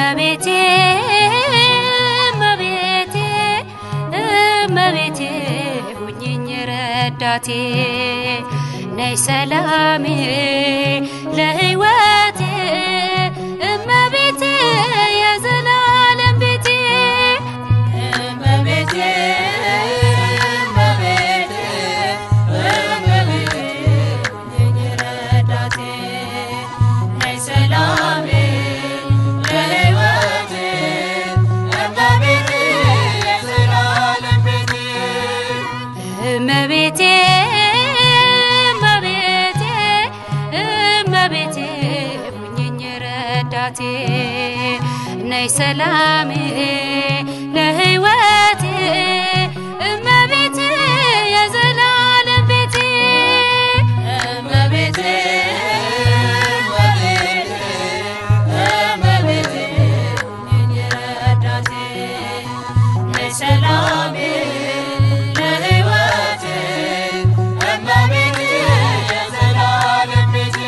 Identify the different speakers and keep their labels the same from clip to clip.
Speaker 1: እመቤቴ እመቤቴ እመቤቴ ሁኚኝ ረዳቴ ነይ ሰላሜ ለሕይወቴ እመቤቴ የዘላለም ቤቴ
Speaker 2: እመቤቴ እመቤቴ እመቤቴ ሁኚኝ ረዳቴ ነይ ሰላሜ ለሕይወቴ እመቤቴ የዘላለም ቤቴ
Speaker 1: እመቤቴ እመቤቴ እመቤቴ ሁኚኝ ረዳቴ ነይ ሰላሜ ለሕይወቴ እመቤቴ የዘላለም ቤቴ
Speaker 2: እመቤቴ እመቤቴ እመቤቴ ሁኚኝ ረዳቴ ነይ ሰላሜ ለሕይወቴ እመቤቴ የዘላለም ቤቴ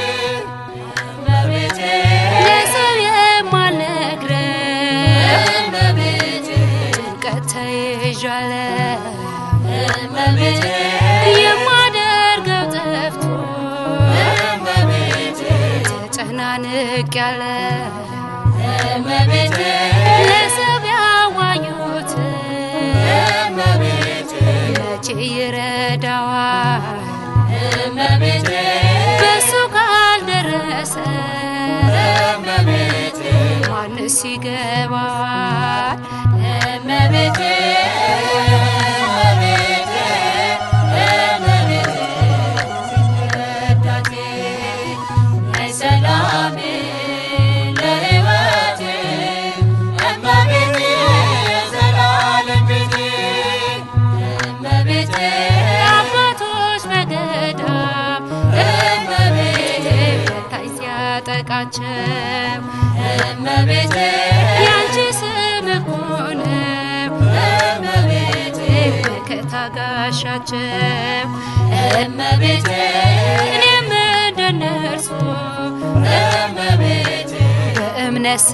Speaker 2: እመቤቴ
Speaker 1: ለሰው የማልነግረው
Speaker 2: እመቤቴ
Speaker 1: ጭንቀት ተይዣለሁ
Speaker 2: እመቤቴ
Speaker 1: የማደርገው ጠፍቶ
Speaker 2: እመቤቴ
Speaker 1: ተጨናንቄያለሁ
Speaker 2: እመቤቴ
Speaker 1: ለሰው ቢያዋዩት
Speaker 2: እመቤቴ
Speaker 1: መቼ ይረዳዋል
Speaker 2: እመቤቴ
Speaker 1: በሱ ካልደረሰ
Speaker 2: እመቤቴ
Speaker 1: ማንስ ይገባዋል
Speaker 2: እመቤቴ እመቤቴ እመቤቴ ረዳቴ ነይ ሰላሜ ለሕይወቴ እመቤቴ የዘላለም ቤቴ እመቤቴ
Speaker 1: አባቶች በገዳም
Speaker 2: እመቤቴ
Speaker 1: ፈታኝ ሲያጠቃቸው
Speaker 2: እመቤቴ
Speaker 1: ያንቺ ስም እኮ ነው
Speaker 2: እመቤቴ
Speaker 1: መከታ ጋሻቸው
Speaker 2: እመቤቴ
Speaker 1: እኔም እንደነርሱ
Speaker 2: እመቤቴ
Speaker 1: በእምነት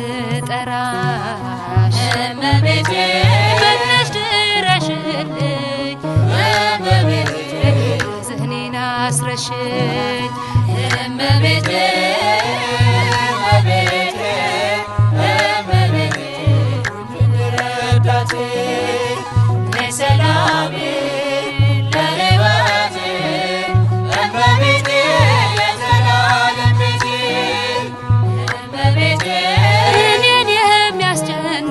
Speaker 1: ስጠራሽ
Speaker 2: እመቤቴ
Speaker 1: ፈጥነሽ ድረሽልኝ
Speaker 2: እመቤቴ
Speaker 1: ሐዘኔን አስረሽኝ
Speaker 2: እመቤቴ እመቤቴ እመቤቴ ሁኚኝ ረዳቴ ነይ ሰላሜ ለሕይወቴ እመቤቴ የዘላለም ቤቴ እመቤቴ
Speaker 1: እኔን የሚያስጨንቅ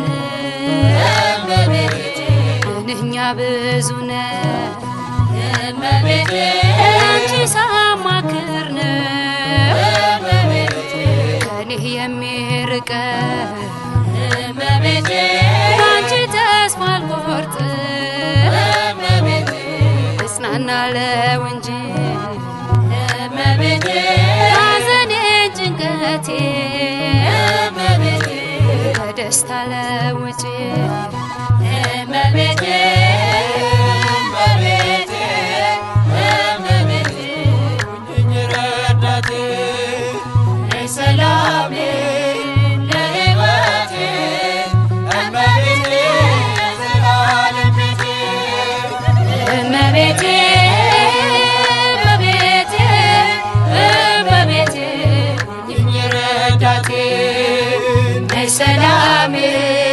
Speaker 2: እመቤቴ
Speaker 1: ምንኛ ብዙ ነው
Speaker 2: እመቤቴ
Speaker 1: አንቺ ሳማክር ነው
Speaker 2: እመቤቴ
Speaker 1: ከኔ የሚርቀው
Speaker 2: እመቤቴ
Speaker 1: በአንቺ ተስፋ አልቆርጥም
Speaker 2: እመቤቴ
Speaker 1: እጽናናለው እንጂ
Speaker 2: እመቤቴ
Speaker 1: ሐዘኔን ጭንቀቴ
Speaker 2: እመቤቴ
Speaker 1: በደስታ ለውጭ
Speaker 2: እመቤቴ እመቤቴ እመቤቴ ሁኚኝ ረዳቴ ነይ ሰላሜ ለሕይወቴ እመቤቴ የዘላለም ቤቴ
Speaker 1: እመቤቴ እመቤቴ እመቤቴ
Speaker 2: ሁኚኝ ረዳቴ
Speaker 1: ነይ ሰላሜ